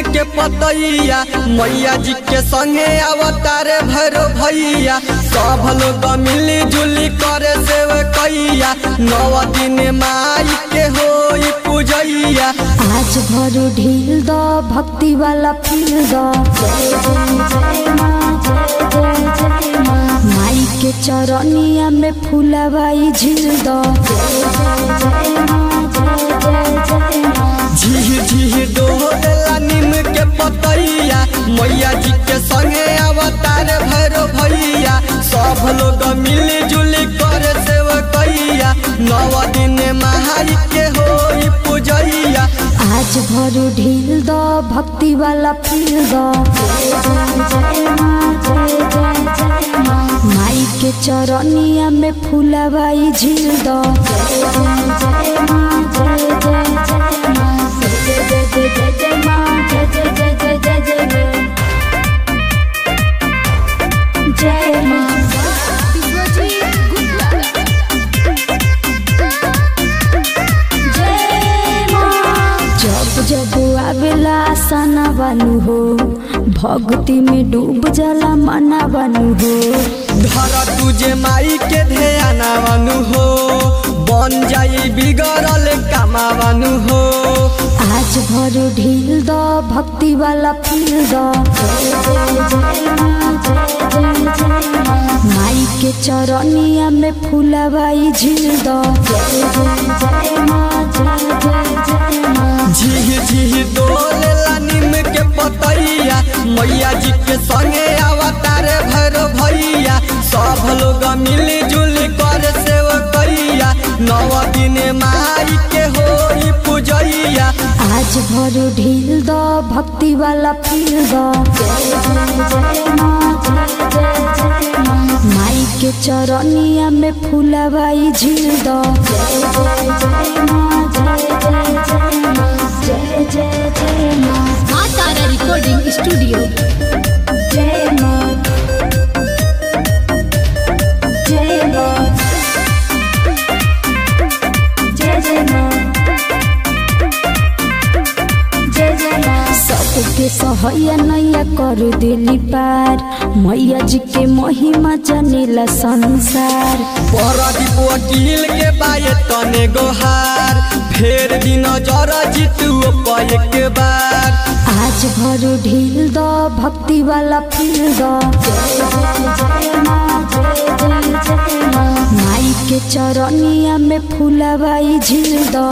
के पतैया मैया जी के संगे अवतारे भैरो भैया सब लोग मिली जुली करे सेव कैया नौ दिन माई के होई पूजैया आज भरू ढील द भक्ति वाला फील द माई के चरनिया में फूलबाई झील द झीर झीर डोला नीम के पतैया मैया जी के संगे अवतार भैरो भैया सब लोग मिली जुली करे सेव कैया नौ दिन महाई के होई पूजैया आज भरू ढील द भक्ति वाला फील द माई के चरनिया में फूलबाई झील द जय माँ जब जब आवेला आसाना बानू हो भक्ति में डूब जाला मना बानू हो धर तुझे माई के ध्याना बनू हो बन जाई बिगड़ल कामा बनू हो आज भरू ढील द भक्ति वाला फील द माई के चरनिया में फूलबाई झील द झीर झीर डोलेला नीम के पतैया मैया जी के संगे अवतार भैरो भैया सब लोग मिली जुली कर सेव कैया नौ दिन माई के होई पूजैया आज भरू ढील द भक्ति वाला फील द माई के चरनिया में फूलबाई झील द जय जय जय माँ माँ तारा रिकॉर्डिंग स्टूडियो जय माँ जय माँ जय जय माँ जय जय माँ सबके सहैया नैया कर दिली पार मैया जी के महिमा जनेला संसार परदीप वकील के बाये तने गोहार फेर दिन जर जीतू पय के बार आज भरू ढील द भक्ति वाला फील द माई के चरनिया में फूलबाई झील द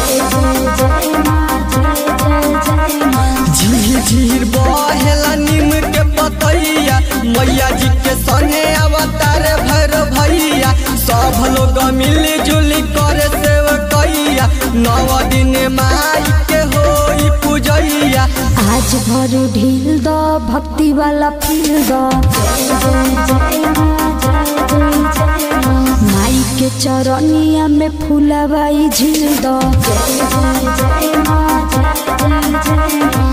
झीर झीर बहेला नीम के पतैया मैया जी के संगे अवतार भैर भैया सब लोग मिली जुली करे सेव कैया नौ दिन माई के होई पूजैया आज भरू ढील द भक्ति वाला फील द माई के चरनिया में फूलबाई झील द